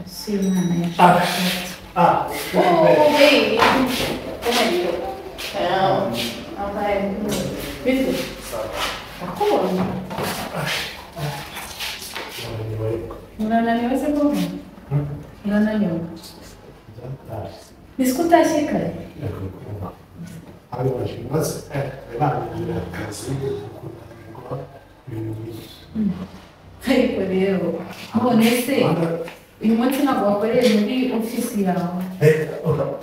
Sim, né? Ah, ah, bem. Ei, como é Não, não vai. Vitor, tá colando. Leonel vai ser bom. Leonel. Escuta a xícara. Agora, mas é, é lá, é assim, agora, Aí, por eu. Bom, nesse. agora, Em muitos sinagogas, por exemplo, oficial. é, ora,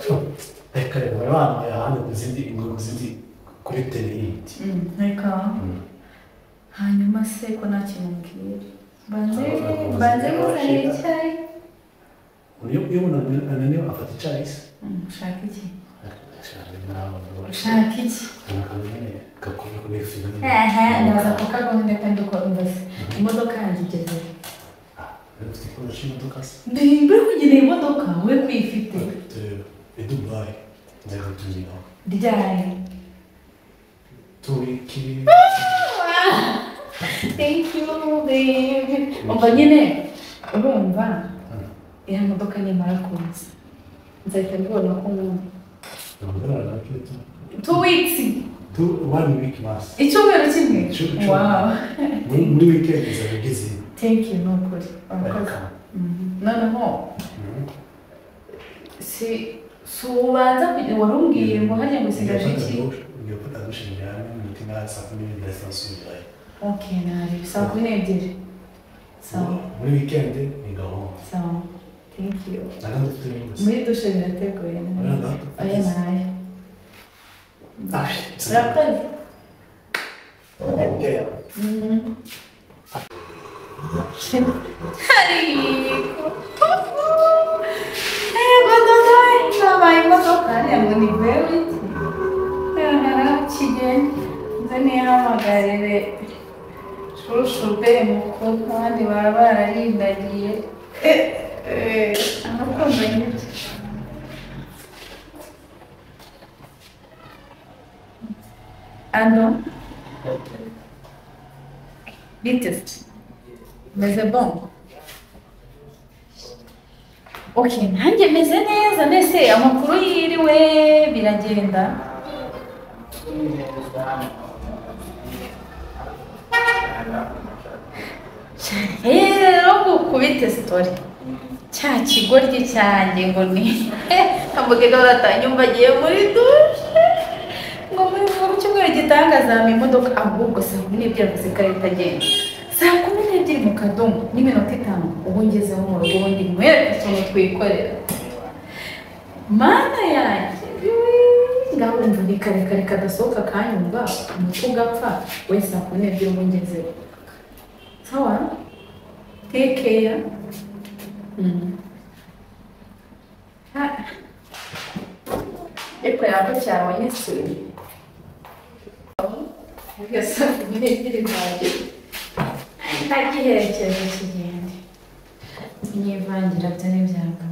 é, cara, ora, ma è hanno presenti, presenti quei teliti. Legal. Hanyuma se ko nta kintu mbwira banze banze gusana icyayi Io, io non, non ne ho fatto chais. ushaka iki Lasciare, ushaka iki kakubye kuri filime. ehe ndaza kukagoma ndagenda ukora imbazi imodoka yanjye igeze Ufite ikoresha imodoka se? mbi mbiri kugira imodoka we kuyifite Ufite Dubai. Nzego tuziho. ryayi Turiki. thank you babe umva nyine urumva iriya modoka nimara kuza nzahita mbibona ko nkunda Ndabona na kitu. two weeks Tu one week mas. icyumweru kimwe Icyumweru. wow Muri muri weekend zageze. thank you ni ukuri urakoze noneho si si ubanza kugira warumbwiye ngo hajya ngo usigaje iki Ngiyopata dushingira hamwe mutima saa kumi n'ebyiri nsubirayo. ok nari saa kumi n'ebyiri sawa Muri weekend ni gahunda. sawa thank you Nagana dufite iminsi. muri dushe birateguye neza Urabona? oya nayo Ah, urakoze Yeah. Mhm. Carico! Eh, quando noi stavamo a toccare a Monivelli, era accidente, veniva magari le soluzioni molto grandi, ma la lì da lì. Eh, eh, hanno convenuto. Allora? Bittest. Meze bom. Okay, nanjye meze neza mbese amakuru yiriwe biragenda. Rero gukubita story. Cya kigoryi cyanjye ngo ni amugega baratanyumva agiye muri dushe ngo muri mu cyumweru gitangaza mu imodoka ahubwo saa kumi n'ebyiri avuze ko ari itagenda saa kumi n'ebyiri mu kadomo n'iminota itanu ubu ngezeho mu rugo ubundi mwere utuntu twikorera mana yanjye iiii, ngabumva ni karekare kadasohoka kanyumva umutwe ugapfa we saa kumi n'ebyiri ubu ngezeho sawa tekeya Ecco la facciamo in studio. Perché sono venuti di oggi. Ma chi è che dice niente? Mi vanno a tenere bianco.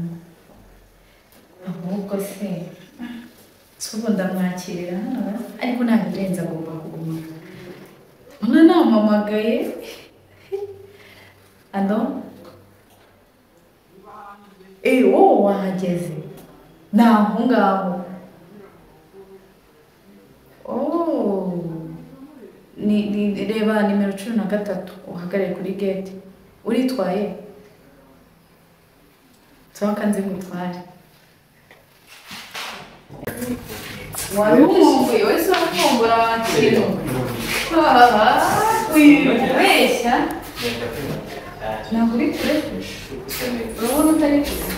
Ahubwo se subu ndamwakirira hano ariko nta birenze agomba kuguma mbona nampamagaye ado eee wowe wahageze ni aho ngaho Oh. Ni, ni, reba nimero cumi na gatatu uhagarare kuri gate uritwaye nsaba kanze ngutware wari umwumvuye wese urakumbura wakintu wibeshya ntabwo uri kure urabona utari kure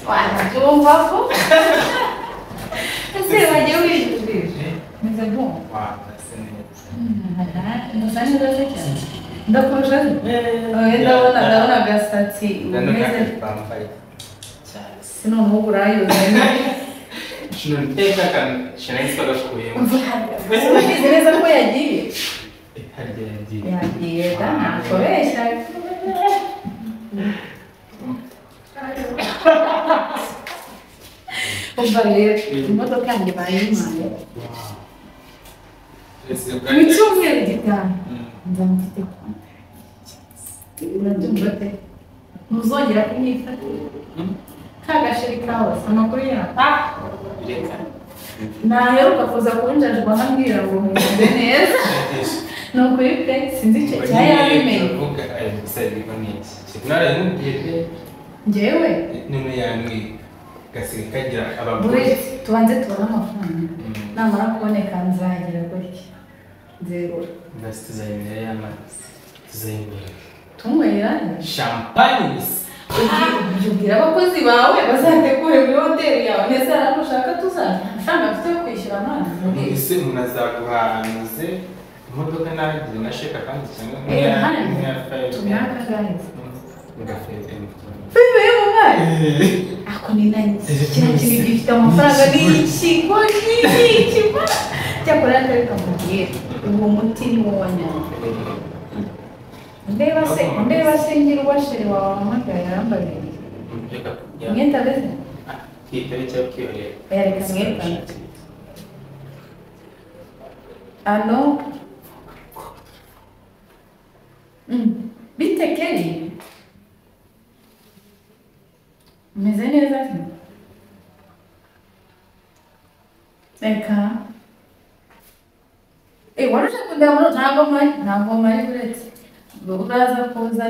wanabyumva ko ese wajya wijujije meze bom Musa neza se cyane ndakurusha oya ndabona ndabona agasatsi umeze sinone uburayoza umeze neza ko yagiye yagiye da nakobeshya umva rero imodoka yanjye bayimpaye mu cyumweru gitaha nzamufite konti mbyumva pe ntuzongera kumwifata ka gasheri kahoze amakuru yata reka naheruka kuza kunjajwa nkambwira ngo mumeze neza ni ukuri pe sinzi icyo cya yabimenye turavuga sayiriko ni iki sinaramubwire njyewe none yambwiye gasiga kagira abagore bureti tubanze tubone amafaranga Mm. namara kuboneka nzagira gutya nzegura basi tuzayimira y'amazi tuzayimira tunywerane champagnes Ugi- ubwira abakozi bawe bazategure muri hoteli yawe neza hano ushaka tuzana amafaranga mfite yo kwishyura amazi ese umuntu azaguhanuze imodoka nabigira na sheka kandi cyangwa Eh, hano nk'iya tumwakagahiza fayiberi bibeye mu mwana ako ni nanjye kino kintu gifite amafaranga ni iki ngo ni iki ma cyakora atari kamubwira uwo muti ni wo wanyanga ndeba se ndeba se ngira uwashere wawe wahamagaye arambabiri imyenda beze Yareka mwebwe. Ano? Mm. Bite Kelly? Umeze neza cyane. Reka. Eh, wari uje kundeba muri ntabwo mpari, ntabwo mpari uretse. Uraza kuza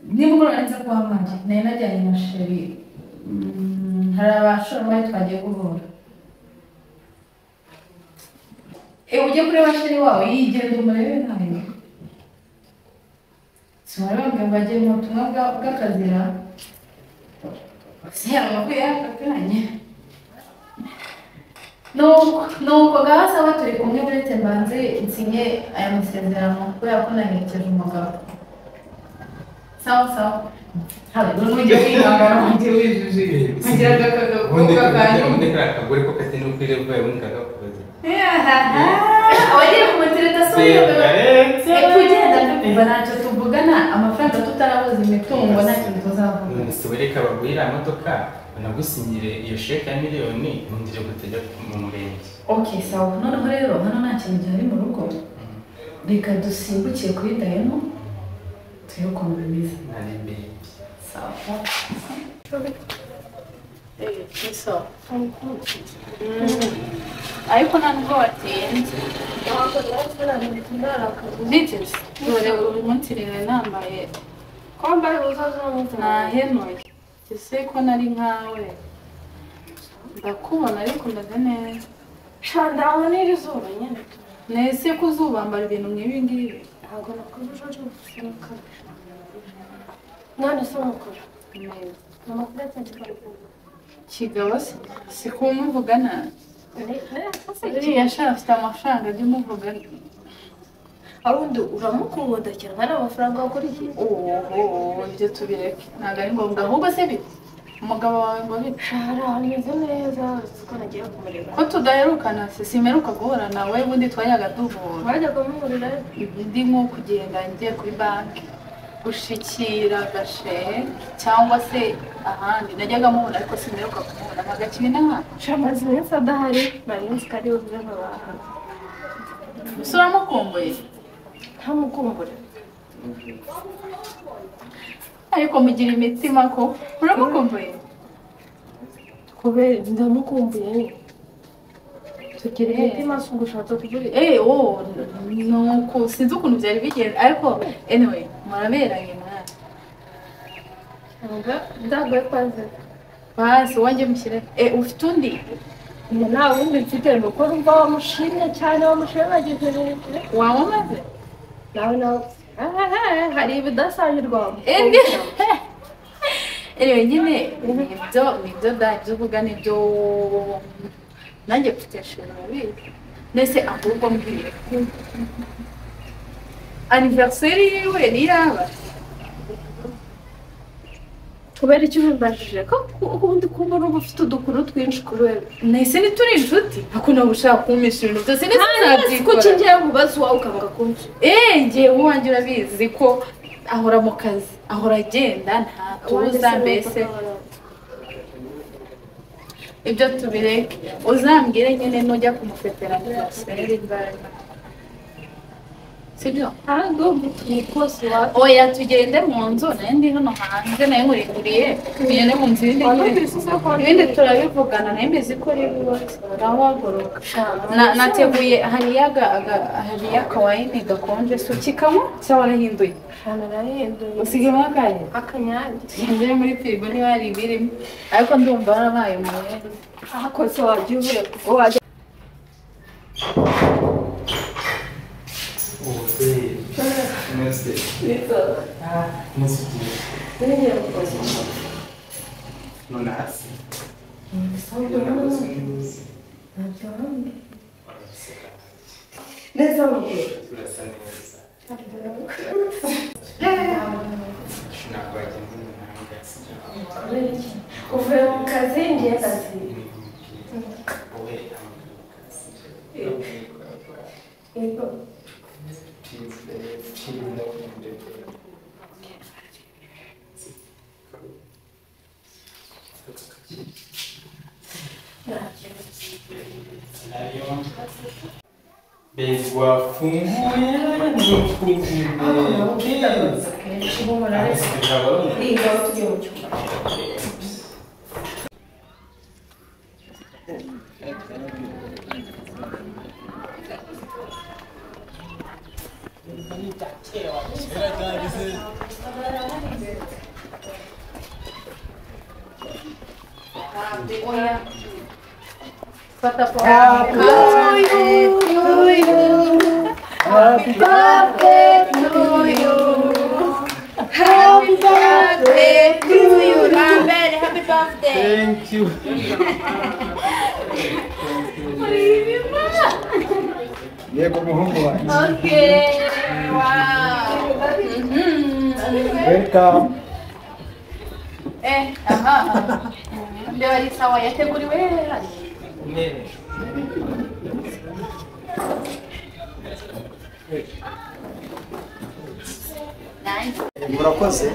niba uranze kuba mpari, nari najyanye na sheri. Mm, hari abashoramari twagiye guhura. Eh, ujye kureba sheri wawe yigenda umurebe ntayo siwarababwira ngo ajye mu butumwa bwa- bw'akazira se amakuru yakakanye nuko nuko gasaba turi kumwe uretse mbanze nsinye aya masezerano kubera ko naherekeje umugabo sawa sawa ntabwo n'ujya wihangana wanjye wijuje kugira agakagakobwa kanyu akagore ko katari no kuri level yawe ubundi kakakubaza abagiye ku matereta si Sigaretse. kugenda tukumva ntacyo tuvugana amafaranga tutarabuze imitungo ntacyo tuzavuga Ese wereka abagurira imodoka banagusinyire iyo sheke ya miliyoni ubundi ujye gutajya mu murenge ok sawa noneho rero hano nta kintu gihari mu rugo reka dusimbukire kuri dayino turebe ukuntu bimeze nari bebi sawa ariko ntabwo watinze nigeze dore buri munsi rero nambaye nahenuye ese ko nari nkawe ndakubona ariko ndaze neza Ndabonera izuba nyine nese ko uzubambara ibintu nk'ibi ngibi ntabwo nakora ubucucu gusohokana none se mukora neza amakuru atandukanye kigabo se si kuba umuvuga nabi uriya shara afite amafaranga ajya umuvuga arundi uramukunda cyane ari amafaranga wakurikiye ooo ibyo tubireke ntabwo ari ngombwa ahubwo se bite umugabo wawe ngo bite shara ameze neza uretse ko nagiye kumureba ko tudaherukana se simeruka guhura nawe ubundi twajyaga duhura wajya kumurira ndi nko kugenda ngiye kuri banki gushikira gashere cyangwa se ahandi najyaga mubona ariko simeruka kumubona mpagakiri n'ahandi shara amaze iminsi adahari nari nzi ko ari buze nkabahana gusa uramukumbuye ntamukumbure ariko mugira imitima ko uramukumbuye kubera ndamukumbuye nyine tugira Eh. imitima si ugushatse kuburira Eh, oh, nuko sinzi ukuntu byari bigenze ariko anyway muraberanye mwana ndagaye kwanze basi wanjye mushyire eh, ufite undi Njye nta wundi mfite ni uko numva wamushimye cyane wamushimagize hejuru wamamaze nawe nawe ahaha, hari ibidasangirwa Indi. anyway nyine nibyo nibyo da ibyo uvuga nibyo nanjye mfite inshingano bibi mbese ahubwo mbwire aniveriseri yiwe ni iyaba kubera icyo ubimbajije ko ku- ubundi kubona uba ufite udukuru twinshi kuri wewe nahise ni turi inshuti ako ntabwo ushaka kumpisha ibintu byose ndetse ko ntabyikora ukigiye kubaza iwawe ukanga kumva Eh, njye uwanjye urabizi ko ahora mu kazi ahora agenda nta tuza mbese ibyo tubireke uzambwire nyine nujya kumufetera aniveriseri imbaraga sibyo ntabwo umukozi wawe oya tugende mu nzu nayo ndi hano hanze nayo nkurikuriye tugende mu nzu ibindi wari bindi- ubizi ko ibindi turabivugana nayo mbizi ko ari bibazo urahaguruka Na- nateguye hariya aga- aga- hariya akawayini gakonje si ukikanywa cyangwa warahinduye ahantu narahinduye usigemo akahe akanyange ngiye muri firigo niba hari ibirimo ariko ndumva warabaye umwere aho kose wajya uvuye wajya Ubudeyi. Mwese. Ah, mwese ugiye. ntibigira umukozi None hasi. neza mubwira Turasa neza. Ntabwo wagenze mu mahanga, sibyo? uvuye mu kazi ngiye akazi Wowe, amaduka, sibyo? yego Tuesday, Tuesday, Monday. Bezi wafunguye oya fata pome Happy birthday to you. Happy birthday to you. Lambert, happy birthday. Thank you. yego muhungu wanjye Okay. Wow. Mhm. welcome Eh, aha. Mbeba ari sawa yateguriwe hano. Ne- Nanjye. murakoze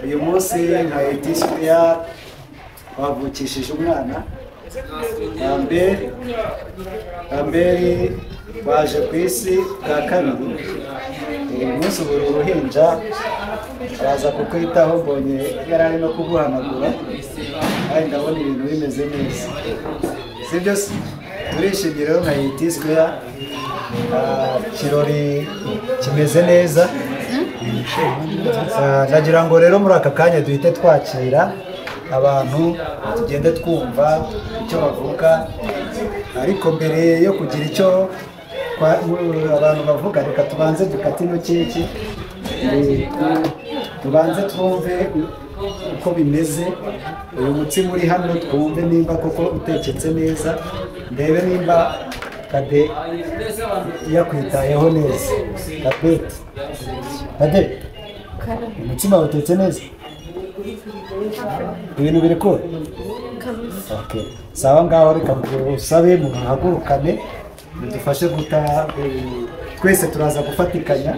uyu munsi nka etisipiya bavukishije umwana amberi amberi baje ku isi bwa kabiri uyu munsi buri uruhinja araza kukwitaho mbonye yari ari no kuguhanagura kandi ndabona ibintu bimeze neza sibyo se turishimye rero nka etisipiya ikirori kimeze neza Ah, nagira ngo rero muri aka kanya duhite twakira abantu tugende twumva icyo bavuga ariko mbere yo kugira icyo twa- abantu bavuga reka tubanze dukate ino keke eh, tu- tubanze twumve uko bimeze uyu mutsima uri hano twumve nimba koko uteketse neza ndebe nimba kade yakwitayeho neza kadeti kadeti umutsima watetse neza ibintu biri kure Okay. sawa ngaho reka usabe muhagurukane mudufashe guta eh, twese turaza gufatikanya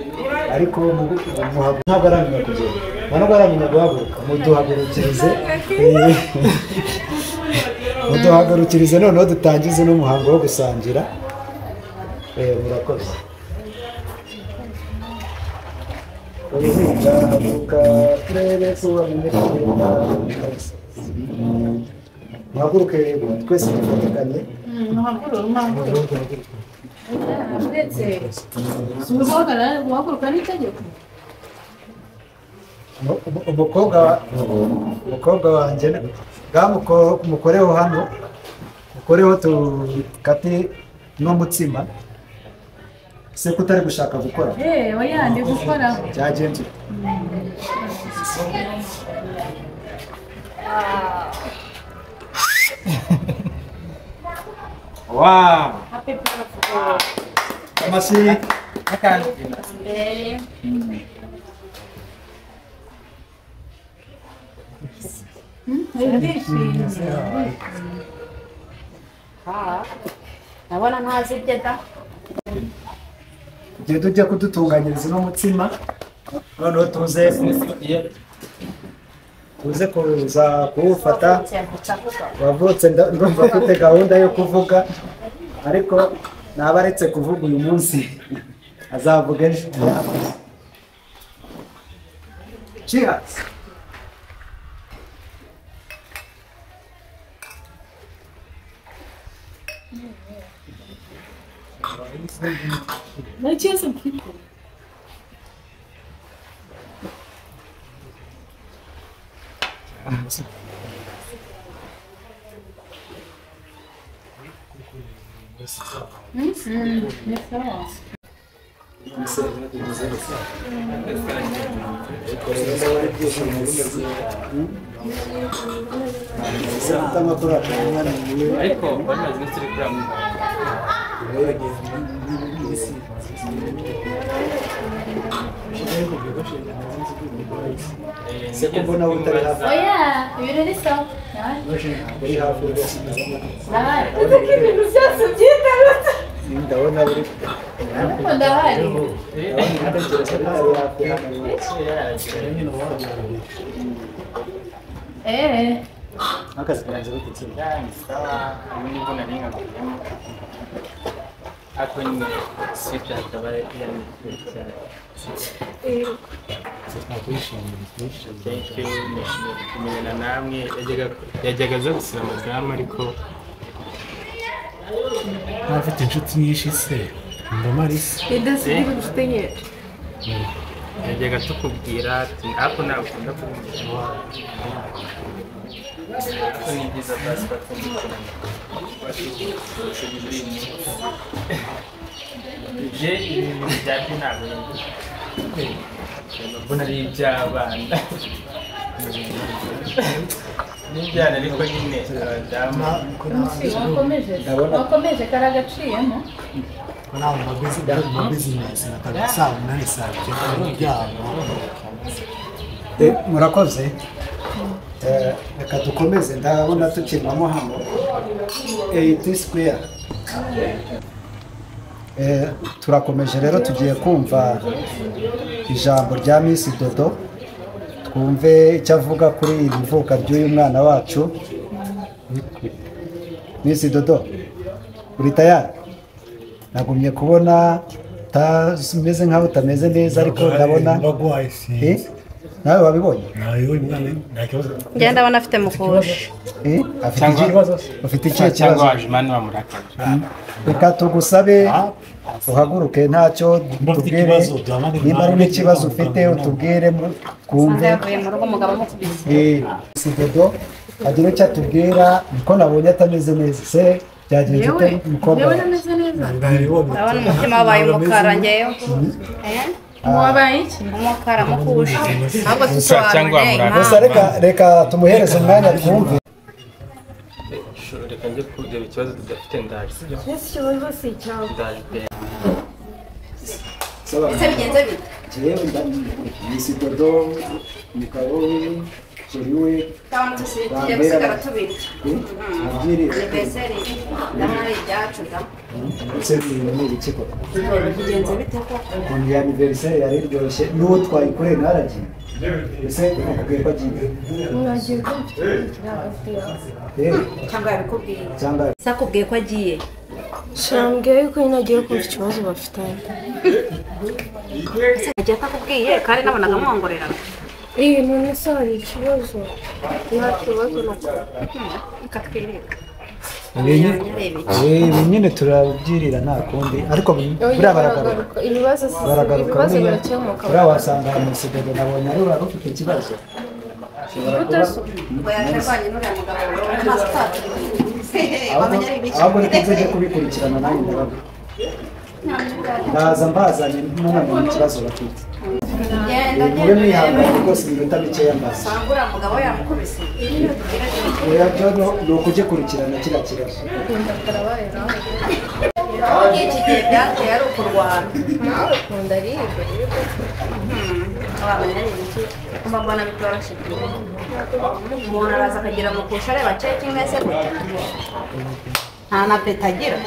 ariko mu- muhagu- ntabwo aramenya kugenda ntabwo aramenya guhaguruka muduhagurukirize eh, muduhagurukirize noneho dutangize n'umuhango wo gusangira Eh, murakoze uruhinja haguruka turebe kuba bimekugenda muhaguruke rero twese dufatikanye Mpagurura, mpagurura. Uretse. Si uguhagarara guhaguruka n'itegeko. Umu- umu- umukobwa wa- umukobwa wanjye bwa muko- mukoreho hano mukoreho tukate n'umutsima se kutari gushaka gukora Eh, oya ndi gukoraho. byagenze ute? Wow! Happy birthday. Amashyi Mbere. Hmm, ndishimye. ndabona ntazi ibyo da igihe tujya kudutunganyiriza uno mutsima noneho tuze tuze kuza kuwufata wavutse nda- ndumva afite gahunda yo kuvuga ariko naba aretse kuvuga uyu munsi azavuga ejo Cheers. Na cheers mpiko. ni sawa ariko bamaze iminsi uri kuri amwe Se ko mbona utari hafi. oya ibiro ni sawa nawe ndahari Uko ibintu byose byitarutse. ndabona buri ariko ndahari eee akazi kanjye bitetse ako nyine sita akaba yanditse cyane Thank you, nishimiye kumenyana namwe Yajyaga- yajyaga aza gusura amazamu ariko afite inshuti nyinshi se mba marisa Idasigira ubutinye. yajyaga tukubwira ati ako ntakunda kubwira ako ni byiza basi batumvikana ibyo ibintu byabyo ntabwo yumva. mbona ari iby'abana n'ibyana ariko nyine abadamu wakomeje Ndabona. wakomeje karagaciyemo bari aho mu bizinesi bari mu bizinesi batanga saa munani saa cyenda n'ibyabo murakoze Eh, reka dukomeze ndabona tukirwamo hano eyiti sikweya turakomeje rero tugiye kumva ijambo rya minsi dodo twumve icyo avuga kuri iri mvuka ry'uyu mwana wacu minsi dodo uri tayari nagumye kubona utameze nkaho utameze neza ariko ndabona bagwaye Eh? sinzi nawe wabibonye nayo uyu mwana nta kibazo ngenda ndabona afite mukusha Eh, afite Cyangwa- ikibazo ufite ikihe kibazo cyangwa waje imana wamurakaje reka tugusabe uhaguruke ntacyo Mba mfite tubwire ikibazo, duhamagare niba hari mwarimu n'ikibazo cyangwa ufite muganga. utubwire mu- twumve nsanga yavuye mu rugo umugabo amukubise Eh, si dodo agira icyo atubwira niko nabonye atameze neza se byagenze Yewe, ute mukobwa yewe we? nameze neza. ndabona umutima wabaye umukara ngewe wabaye iki umukara mukusha ahubwo Gusa cyangwa tusobanure murara. gusa reka reka tumuhereze umwanya twumve Shuro, reka njye kureba ikibazo tudafite ndaje sibyo Ese ikibazo si icyawe. ndaje pe ese bigenze bite Jewe misi dodo mugabo we jeri we tutabona tugiye gusigara tubirya nabwirire aniverseri ndabona ari ibyacu da ndetse n'ibintu ni ibiki koko bigenze bite koko ukuntu ya aniveriseri yari iryoshye n'uwo twayikoreye ntaragiye mbese bakubwiye ko agiye Muragira ko mfite ikibazo. Eh, cyangwa yabikubwiye cyangwa se akubwiye ko agiye Shambwe yuko nyine agiye kumva ikibazo bafitanye. agiye akakubwiye kandi nabonaga mwongorera Iyi none se hari ikibazo? Nta kibazo na ikatwereka Eh, ibi nyine turabyirira nta kundi ariko buriya baragaruka Ibibazo si baragaruka ibibazo buriya birakemuka. buriya wasanga mu isigaga nabonye ari uriya ufite ikibazo Ushobora kuba- ubwo yatarwanye n'uriya mugabo wawe amaso atatuye wamenya ari ibiki ahubwo reka nzajya kubikurikirana nanjye ndabaga ndaza mbazanye nanone ikibazo bafite genda mube genda mwihangane rwose iminota mikeya mbaza usanga uriya mugabo yamukubise oya byo no- ni ukugikurikirana kiriya kibazo aho iki gihe byateye ari ukurwana Akunda ariga. abana nyine iki mba mbona bitoroshye umuntu araza akagira mukusha areba cekinga se gutya nta na peta agira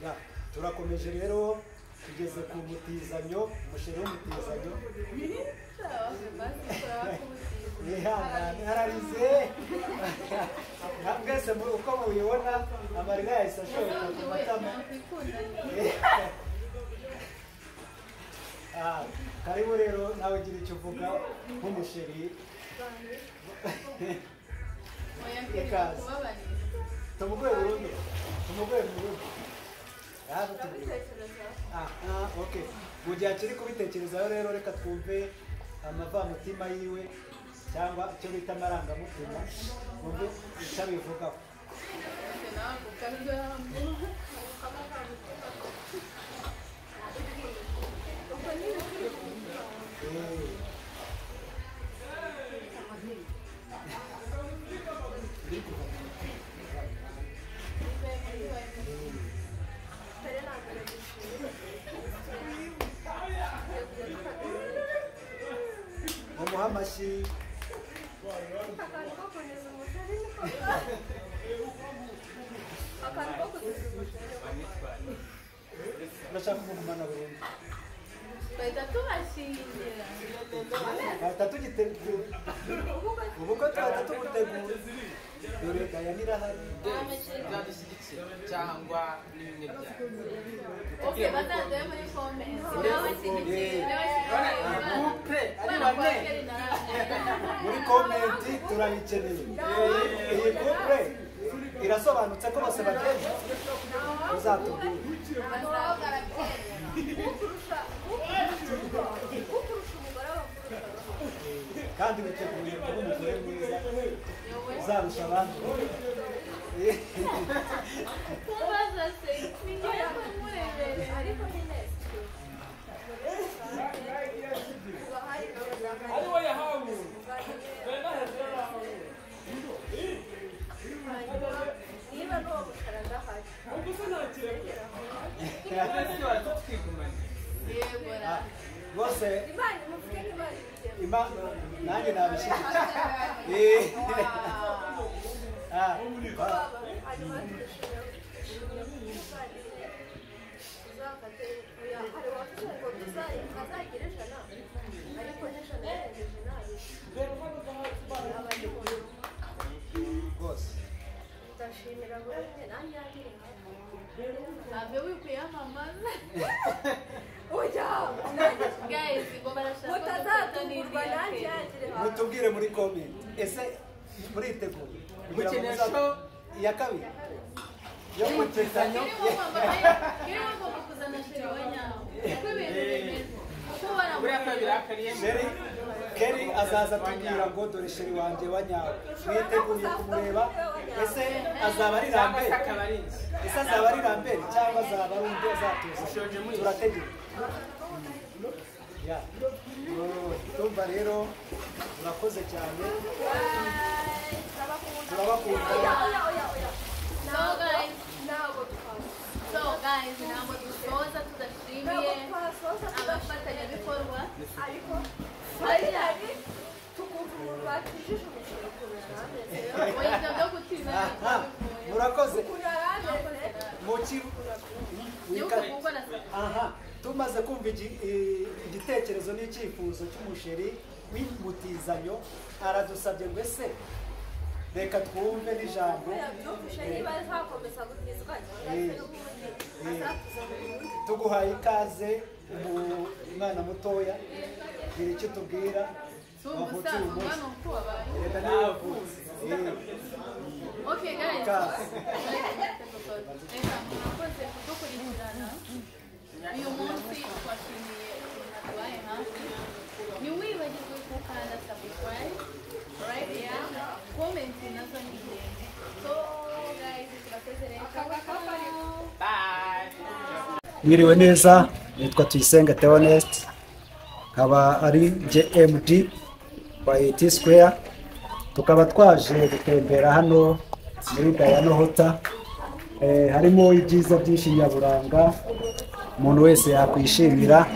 Ya, turakomeje rero tugeze ku mutizanyo umushinga w'umutizanyo mwihangane ararize nka mwese mu- uko mubibona amarira yahise ashoka ku matama Ah, karibu rero nawe ugira icyo uvuga nk'umusheri ikaze tumuguhe burundu tumuguhe burundu yaje tumuguhe Ah, ah, okay. Mu gihe akiri kubitekerezaho rero reka twumve amavamutima yiwe cyangwa icyo bita amarangamutima wumve icyo abivugaho bamuha amashyi urashaka kumumana burundu bahita tubashingira bahita tugitegura ubukwe twahita tugutegura dore gaya nirahari zadushyigikira cyangwa n'ibimwe byayo oke batanzeyo muri fome Eh, couple ari bane muri komenti turayikeneye iyi kupure irasobanutse ko bose bagenda uzatubwira kandi witeguye kuba umugore mwiza uzarusha abandi kubaza se ngiye kumureberera ariko ni neza yego ra bose imana nanjye nabishyigikiye Eh. Ah, ba- rwose ndashimira buri umwe nanjye yagiriye ntabyo wikwiyamamaza ujya guys ngo barashaka utazatungurwa gufatana nanjye iriya yagiriye mutubwire muri komenti ese muriteguye kugira ngo muza- iya kabiri yo Kiri kugezanyo mu mama- kiri mu mama kuzana sheri wa nyawo uko ibintu bimeze uko buriya kabiri baramubwira akariyemo sheri keri azaza atubwira ngo dore sheri wanjye wa nyawe mwiteguye kumureba ese azaba ari cyangwa se rambere akaba ari inzu ese azaba ari rambere cyangwa azaba ari undi azatuza ushoje muri turategeka Ya. Oh, tumva rero murakoze cyane turabakunda so guys ntabwo twasoza so guys ntabwo dusoza tudashimiye ntabwo twasoza abafatanyabikorwa ariko hari hari tukuvurwa tujije umusoro ukuntu yarameze oya byo gutinda aha murakoze ukuntu yarameze muki gihugu gukora sasa aha tumaze kumva igi- i- igitekerezo n'icyifuzo cy'umusheri w'imutizanyo aradusabye ngo ese reka twumve n'ijambo byumvishe niba nzakomeza gutizwa cyangwa se n'ubundi azatuza mu bundi tuguhaye ikaze umu- umwana mutoya gira icyo tubwira si umusaza umwana uko wabaye reka niwe wavutse Okay guys. Ikaze. Reka murakoze kudukurikirana. Uyu munsi twashimiye ukuntu tubaye hafi. Ntiwibagirwe gukanda subscribe, right here, comment nazo ni ingenzi. So guys, turakoze reka. mwiriwe neza nitwa tuyisenga theonest nkaba ari jmd wa et square tukaba twaje gutembera hano muri dayano hota Eh, harimo ibyiza byinshi nyaburanga umuntu wese yakwishimira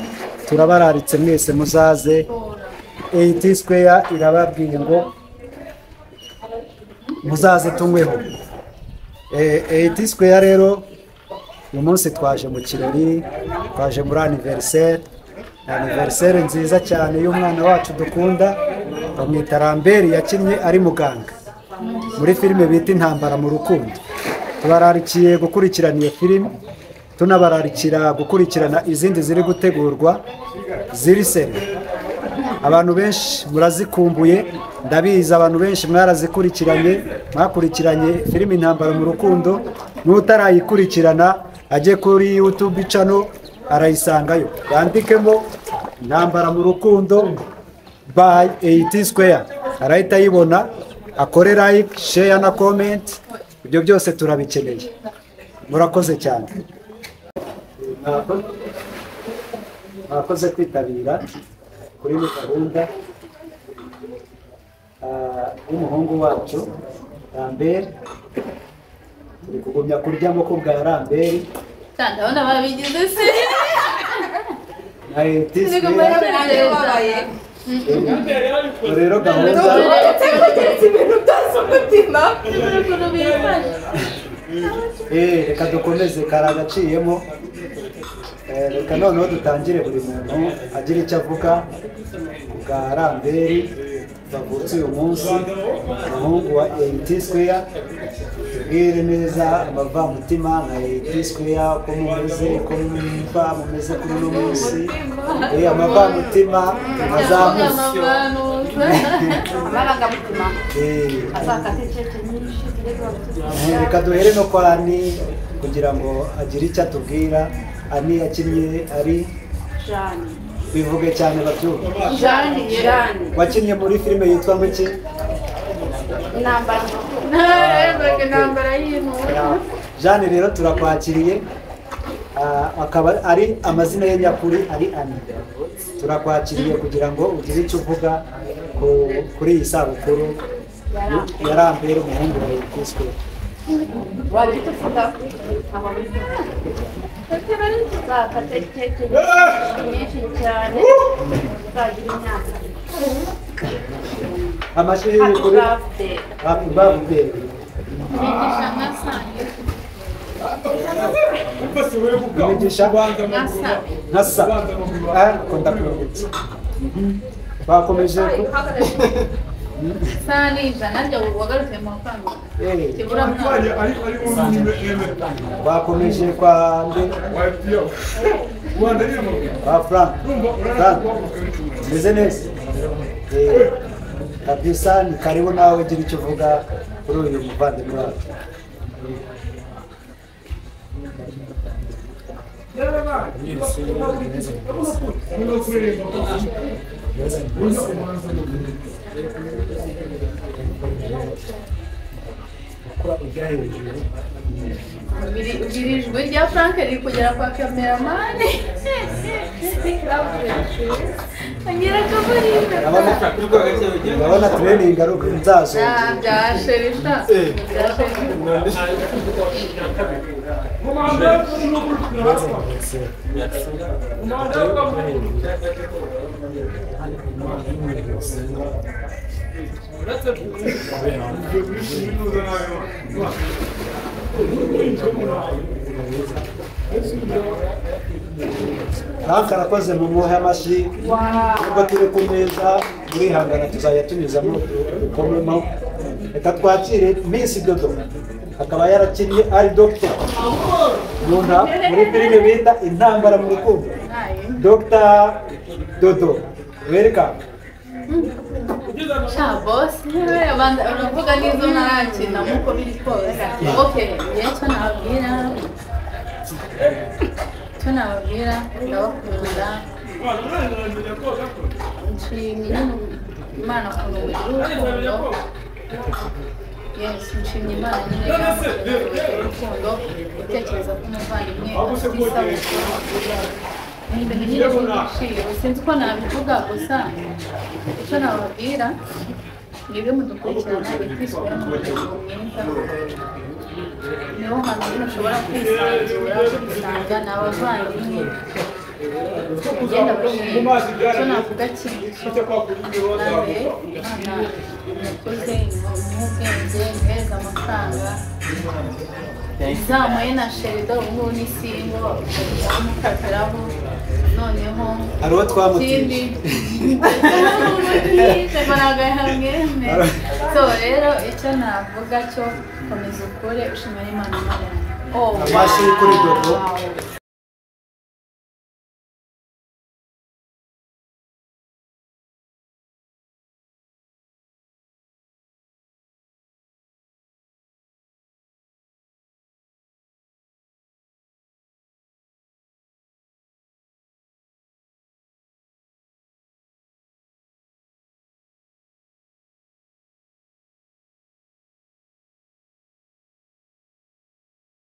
turabararitse mwese muzaze et square irababwiye ngo muzaze tunyweho et square rero uyu munsi twaje mu kirori twaje muri aniveriseri aniveriseri nziza cyane y'umwana wacu dukunda bamwita ramberi yakinnye ari muganga muri filime bita intambara mu rukundo tubararikiye gukurikirana iyo filime tunabararikira gukurikirana izindi ziri gutegurwa ziri seri abantu benshi murazikumbuye ndabizi abantu benshi mwarazikurikiranye mwakurikiranye filime intambara mu rukundo n'utarayikurikirana ajye kuri yutubi cano arayisangayo yandikemo intambara mu rukundo by 80 square arahita ayibona akore like share na comment ibyo byose turabikeneye murakoze cyane mwakoze kwitabira kuri iyi gahunda Ah, w'umuhungu wacu rambere turi kugumya kurya amoko bwa rambere ndabona babigize se na Ni etiswe kumara kugereza. rero gahunda Ni ukuntu bifashe. Eh, reka dukomeze kari agaciyemo Eh, reka noneho dutangire buri muntu agira icyo avuga ku bwa ramberi bavutse uyu munsi umuhungu wa mt square tubwire neza amavamutima nka mt square ko mumeze ko mwumva mumeze kuri uno munsi Eh, amavamutima azamuze amarangamutima Eh, azakata inkeke nyinshi tugeze aho Eh, reka duhere no kwa ani kugira ngo agire icyo atubwira ani yakinnye ari jani bivuge cyane babyumve jani jani wakinnye muri filime yitwa ngo iki intambara Ntarengwa intambara y'inkuba. jane rero turakwakiriye Ah, akaba ari amazina ye nyakuri ari ani turakwakiriye kugira ngo ugire icyo uvuga ku- kuri iyi sabukuru yarambere umuhungu wawe kiswe wajya utuvuga uzakata inkeke nyinshi cyane uzagira imyaka amashuri happy kuri birthday happy birthday Bigisha nka sange. imigisha Nka sange. nkasa ariko ndakuruhutse bakomeje ku- Sange ijana rya wagarutse mu mafaranga. eh, Kibura mwaka. bakomeje kwa nde kwa frank frank umeze neza Eh, kabisa ni karibu nawe ugira icyo uvuga kuri uyu muvandimwe wacu gukora ujya hejuru Biri- biri ijwi rya Frank riri kugera kwa cameraman. Angira akabariro. urabona tureninga ari uko nzazongera Ah, bya sherisha. Bya sherisha. frank arakoze mu muhe amashyi nubwo turi ku meza turihangana tuzajya tunyuzamo dukomemo reka twakire minsi dodo akaba yarakinnye ari dogita mu nta- muri filime bita intambara mu rukundo dogita dodo welikamu Sha boss, niwe abantu uravuga n'izo ntarakina nk'uko biri kose. Okay, njye icyo nababwira icyo nababwira ndabakunda nshimye Imana ukuntu mugira urukundo yes nshimye Imana nyine kandi mugira urukundo gutekereza ko umuvandimwe afite isabukuru ni ibintu nyine by'igiciro sinzi uko nabivuga gusa icyo nababwira mwebwe mudukurikirana ikwisubira mu muryango mwiza niho hantu nyine ushobora kwisanzura ugasanga ni abavandimwe ugenda bashima icyo navuga kintu nawe imana mukuze nk'ubwenge muhereza amafaranga zamuye na sherido ubu ngubu ni simbo mukatiraho noneho hari uwo ikindi twamutije tubaraga hamwe so rero icyo navuga cyo komeza ukore ushimira imana imana yawe. amashyi kuri dodo Wow.